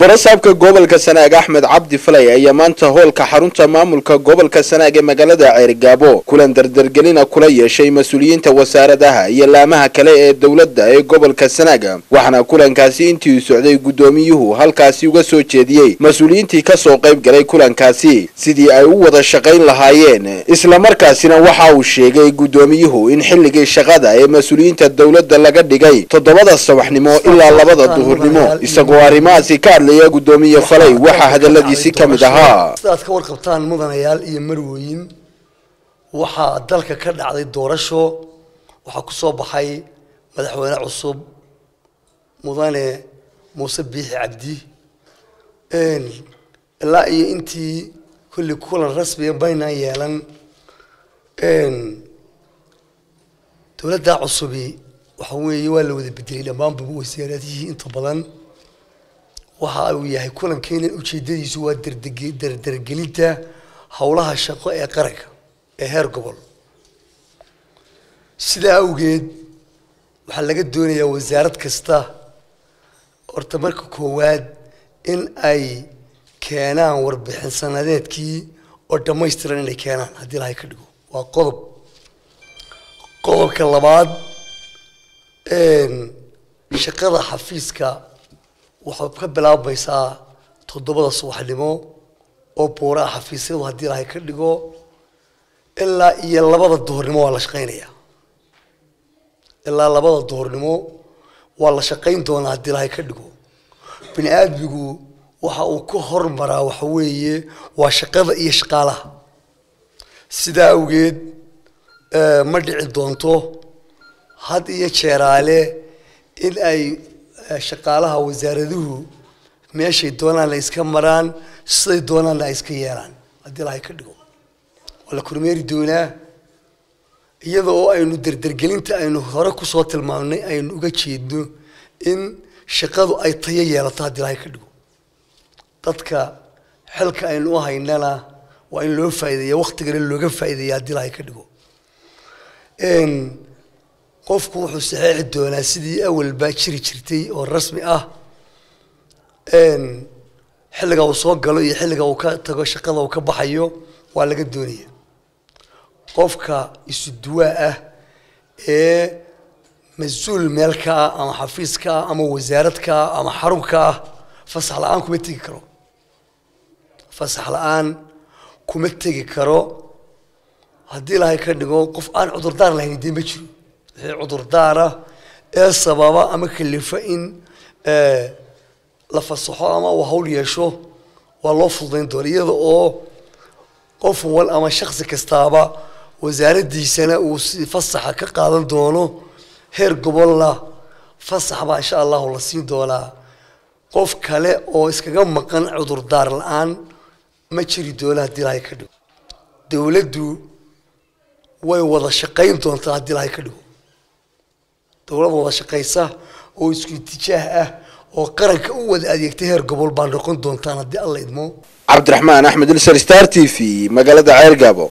barasaabka gobolka sanaag axmed cabdi falay ayaa maanta hoolka xarunta maamulka gobolka sanaag ee magaalada ceerigaabo kulan dardargelina kula yeeshay mas-uuliyiinta wasaaradaha iyo laamaha kale ee dowladda ee gobolka sanaag waxaana kulankaasi intii socday guddoomiyuhu halkaasi uga soo jeediyey mas-uuliyiintii kasoo qayb galay kulankaasi sidii ay u wada shaqayn lahaayeen islamarkaasina waxa uu sheegay guddoomiyuhu in xilligii shaqada ee mas-uuliyiinta dowladda laga dhigay toddobada sabaxnimo ilaa labada duhurnimo isagoo arrimahaasi ka hadlaya guddoomiye falay waxaa hadaladiisi ka mid ahaa sidaad ka warqabtaan mudanayaal iyo marwooyin waxaa dalka ka dhacday doorasho waxaa ku soo baxay madaxweyne cusub mudane muuse biixi cabdi ilaa iyo intii kulli kulan rasmiga baynaan yeelan dowladda cusubi waxa weeye waa la wada bedelay dhammaanba wasaaradihii inta badan waxa uu yahay kulankeena ujeedadiisu waa dardargelinta howlaha shaqo ee qaranka ee heer gobol sidaa awgeed waxaa laga doonayaa wasaarad kasta horta marka koowaad in ay keenaan warbixin sanadeedkii oo dhammaystiran inay keenaan haddii lahay ka dhigo waa qodob qodobka labaad shaqada xafiiska waxay ka bilaabmaysaa toddobada subaxnimo oo buuraha xafiisyadu haddii lahay ka dhigo ilaa iyo labada duhurnimo waa la shaqaynayaa ilaa labada duhurnimo waa la shaqayn doonaa haddii lahay ka dhigo bini aadmigu waxa uu ka hormaraa waxa weeye waa shaqada iyo shaqaalaha sidaa awgeed ma dhici doonto had iyo jeeraale in ay shaqaalaha wasaaraduhu meeshay doonaan la iska maraan siday doonaanna ay iska yeelaan haddii lahay ka dhigo waa la kormeeri doonaa iyada oo aynu dardargelinta aynu hore kusoo tilmaamnay aynu uga jeedno in shaqadu ay tayo yeelato haddii lahay ka dhigo dadka xilka aynu u haynana waa in loo faa'ideeya waktigana looga faa'ideeya haddii lahay ka dhigo qofku wuxuu saxeexi doonaa sidii awalbaa jiri jirtay oo rasmi ah xilliga uu soo galo iyo xilliga uu ka tago shaqada uu ka baxayo waa laga doonaya qofka isu duwaa ah ee mas-uul meel ka ah ama xafiis ka ah ama wasaarad ka ah ama xarun ka ah fasax la-aan kuma tegi karo fasax la-aan kuma tegi karo haddii lahay ka dhigo qof aan cudurdaar lahayn dee ma jiro wixii cudurdaara ee sababa ama kalifa in la fasaxo ama uu hawl yeesho waa loo fududayn doona iyada oo qof wal ama shaksi kastaaba wasaaraddiisana uu si fasaxa ka qaadan doono heer gobolna fasax baa insha allahu la siin doonaa qof kale oo iskaga maqan cudurdaar la-aan ma jiri doona haddii lahay ka dhigo dowladdu way wada shaqayn doontaa haddii lahay ka dhigo dowlad wada shaqaysa oo isku itijaah ah oo qaranka u wada adeegtay heer gobol baa noqon doontaan haddii alla idmo cabdiraxmaan axmed ilsar star t v magaalada ceergaabo